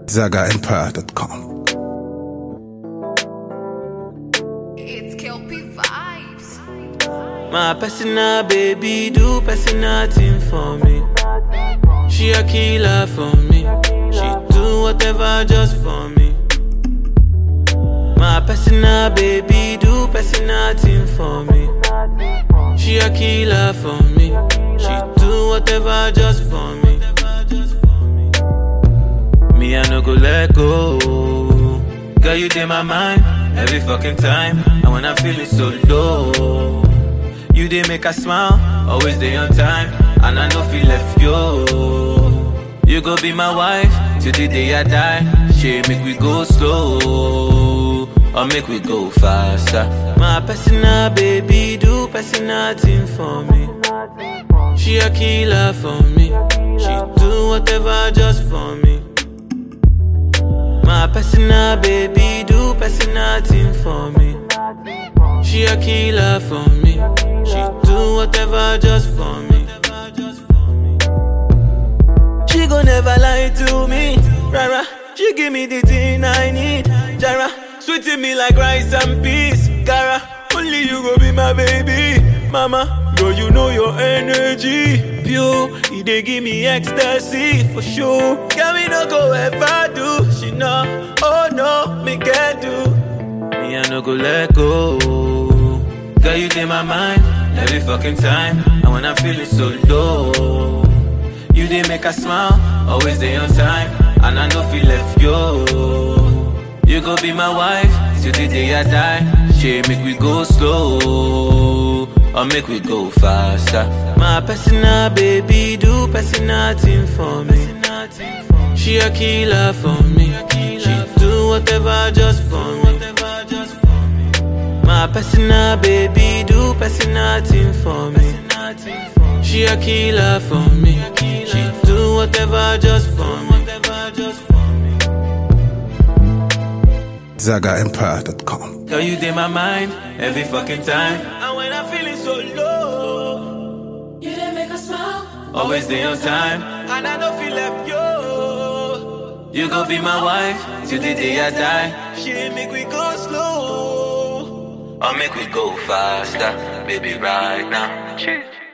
ZagaEmpire.com. It's Kelpie vibes. My personal baby do personal thing for me. She a killer for me. She do whatever just for me. My personal baby do personal thing for me. She a killer for me. She do whatever just for me. Me I no go let go. Girl you in my mind every fucking time. And when I'm feeling so low. You did make a smile, always day on time, and I know feel left yo. You go be my wife till the day I die. She make we go slow, or make we go faster. My personal baby do personal thing for me. She a killer for me. She do whatever just for me. My personal baby do personal thing for me. She a killer for me. She do whatever just for me. She gon' never lie to me. Rara, she give me the thing I need. Jara, sweeting me like rice and peas. Cara, only you go be my baby. Mama, girl, you know your energy. Pure, it dey give me ecstasy for sure. Can we no go ever do? She know, oh no, me can't do. Me, I no go let go. Girl, you in my mind every fucking time. And when I'm feeling so low, you did make a smile, always day on time. And I know feel left yo. You go be my wife till the day I die. She make we go slow, or make we go faster. My personal baby do personal thing for me. She a killer for me. She do whatever just for me. My personal baby do personal thing for me. She a killer for me. She do whatever just for me. ZagaEmpire.com. Girl, you in my mind every fucking time. And when I'm feeling so low, You didn't make us smile. always day on time. And I don't feel left yo. You go be my wife till the day I die. She make we go slow, or make we go faster, baby, right now.